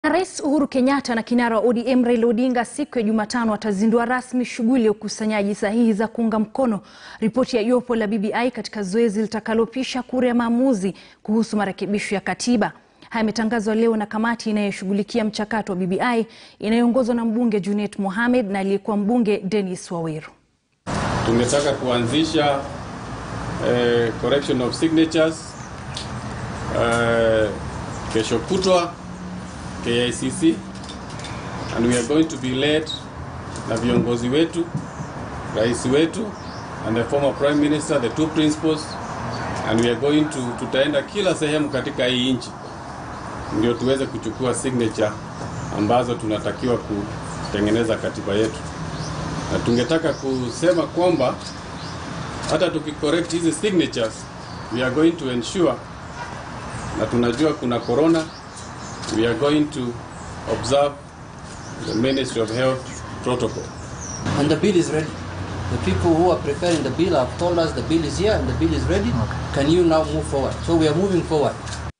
Rais Uhuru Kenyatta na kinara wa ODM Raila Odinga siku ya Jumatano watazindua rasmi shughuli ya ukusanyaji sahihi za kuunga mkono ripoti ya jopo la BBI katika zoezi litakalopisha kura ya maamuzi kuhusu marekebisho ya katiba. Haya yametangazwa leo na kamati inayoshughulikia mchakato wa BBI inayoongozwa na mbunge Junet Mohamed na aliyekuwa mbunge Dennis Waweru. Tungetaka kuanzisha eh, correction of signatures eh, kesho kutwa KICC and we are going to be led na viongozi wetu, rais wetu and the former prime minister, the two principals and we are going to, tutaenda kila sehemu katika hii nchi ndio tuweze kuchukua signature ambazo tunatakiwa kutengeneza katiba yetu, na tungetaka kusema kwamba hata tukicorrect hizi signatures we are going to ensure, na tunajua kuna corona we are going to observe the Ministry of Health protocol. And the bill is ready. The people who are preparing the bill have told us the bill is here and the bill is ready. Can you now move forward? So we are moving forward.